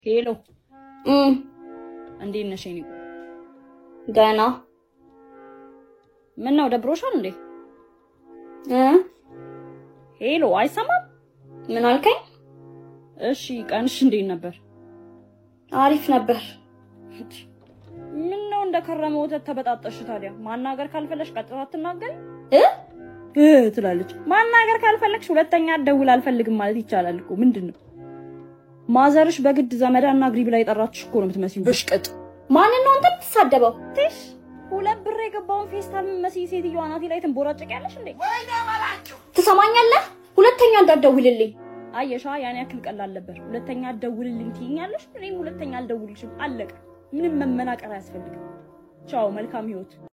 ሄሎ እም እንዴት ነሽ? የኔ ገና ምን ነው ደብሮሻል እንዴ? እ ሄሎ አይሰማም? ምን አልከኝ? እሺ ቀንሽ እንዴት ነበር? አሪፍ ነበር። ምን ነው እንደከረመ ወተት ተበጣጠሽ? ታዲያ ማናገር ካልፈለሽ ቀጥታ አትናገሪ እ እ ትላለች። ማናገር ካልፈለግሽ ሁለተኛ ደውል አልፈልግም ማለት ይቻላል እኮ። ምንድን ነው ማዘርሽ በግድ ዘመዳና ግሪ ብላ የጠራችሽ እኮ ነው የምትመስይው። ብሽቅጥ ማንን ነው አንተ የምትሳደበው? ትሽ ሁለት ብር የገባውን ፌስታል የምትመስይ ሴትዮዋ ናት ላይ ትንቦራጨቂያለሽ እንዴ? ትሰማኛለህ? ሁለተኛ እንዳትደውልልኝ። አየሻ ያን ያክል ቀላል ነበር። ሁለተኛ አትደውልልኝ ትይኛለሽ፣ እኔም ሁለተኛ አልደውልሽም። አለቀ። ምንም መመናቀር አያስፈልግም። ቻው፣ መልካም ህይወት።